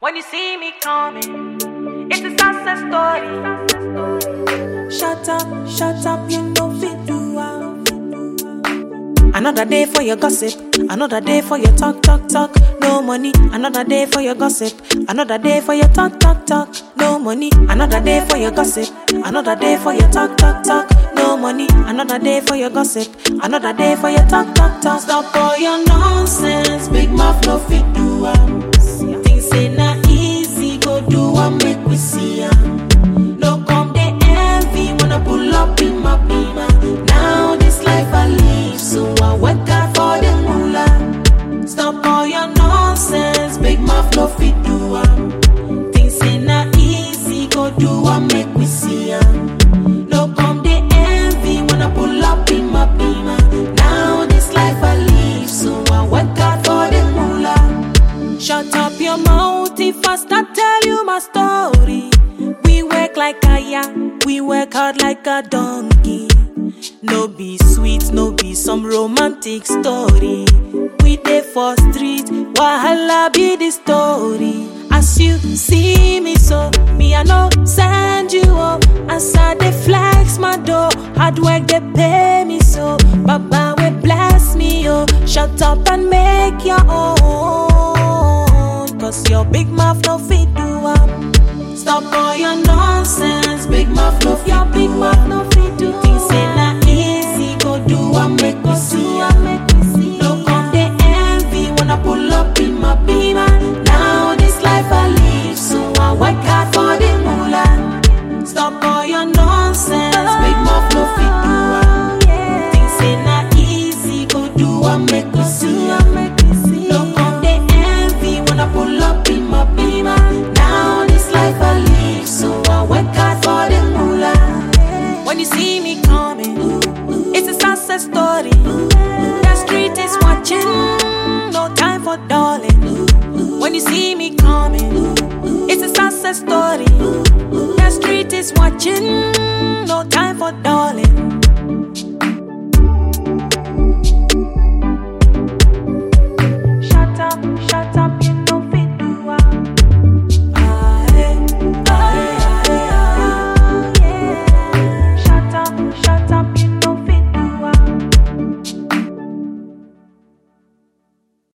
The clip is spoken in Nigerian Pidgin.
When you see me coming, it's a success story. Shut up, shut up, you know fit do am. Another day for your gossip, another day for your talk, talk, talk. No money, another day for your gossip, another day for your talk, talk, talk. No money, another day for your gossip, another day for your talk, talk, talk. No money, another day for your gossip, another day for your talk, talk, talk. Stop all your nonsense, big mouth no fit do am. Things say na easy, go do am, make we see am. No come they envy when I pull up in my beamer. Now this life I live, so I work hard for the moolah. Stop all your nonsense, big mouth no fit do am. Things say na easy, go do am, make we see am. No come they envy when I pull up in my beamer. Now this life I live, so I work hard for the moolah. Shut up your mouth if I start tell you my story. We work like a ya, we work hard like a donkey. No be sweet, no be some romantic story. We dey for street, wahala be the story. As you see me so, me I no send you up. As I dey flex my door, hard work dey pay me so. Baba will bless me, oh. Shut up and make your own. Cause your big mouth no fit do am. Stop all your nonsense, big mouth no fit Your big mouth no fit do Things say na easy, go do am, make we see am. No come they envy when I pull up in my beamer. Now this life I live, so I work hard for the moolah. Stop all your nonsense, big mouth no fit do am. Things say na easy, go do am, make we see am. No come they envy when I pull up in my beamer. Now this life I live, so I work hard for the moolah. When you see me coming, it's a success story. The street is watching, no time for darling. When you see me coming, it's a success story. The street is watching,